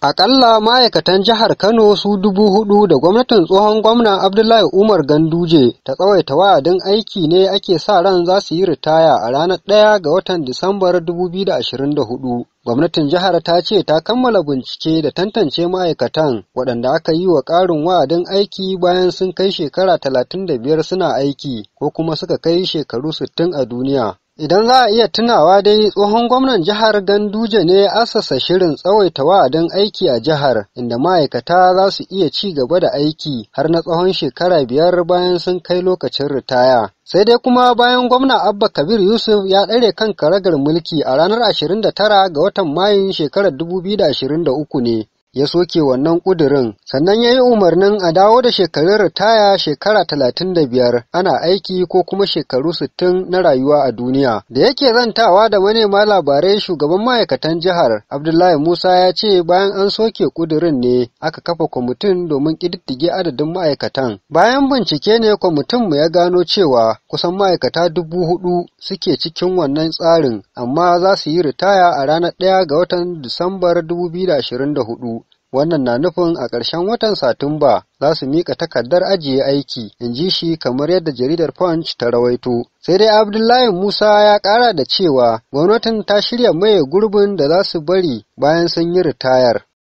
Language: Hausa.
Akalla ma'aikatan jihar Kano su dubu hudu da gwamnatin tsohon gwamna Abdullahi Umar Ganduje ta tsawaita wa'adin aiki ne ake sa ran za su yi ritaya a ranar ɗaya ga watan Disambar 2024. Gwamnatin jihar ta ce ta kammala bincike da tantance ma'aikatan waɗanda aka yi wa ƙarin wa'adin aiki bayan sun kai shekara talatin da biyar suna aiki ko kuma suka kai shekaru sittin a duniya. Idan za a iya tunawa dai tsohon gwamnan jihar Ganduje ne assasa shirin tsawaita wa'adin aiki a jihar inda ma'aikata za su iya ci gaba da aiki har na tsawon shekara biyar bayan sun kai lokacin ritaya. Sai dai kuma bayan gwamna Abba Kabir Yusuf ya ɗare kan karagar mulki a ranar 29 ga watan Mayun shekarar 2023 ne. ya soke wannan ƙudurin sannan ya yi umarnin a dawo da shekarun ritaya shekara talatin da biyar ana aiki ko kuma shekaru sittin na rayuwa a duniya da yake zantawa da manema labarai shugaban ma'aikatan jihar abdullahi musa ya ce bayan an soke ƙudurin ne aka kafa kwamitin domin ƙididdige adadin ma'aikatan bayan bincike ne kwamitin mu ya gano cewa kusan ma'aikata dubu hudu suke cikin wannan tsarin amma za su yi ritaya a ranar ɗaya ga watan disambar 2024 wannan na nufin a ƙarshen watan satumba za su miƙa takardar ajiye aiki in ji shi kamar yadda jaridar punch ta rawaito sai dai abdullahi musa ya ƙara da cewa gwamnatin ta shirya maye gurbin da za su bari bayan sun yi ritayar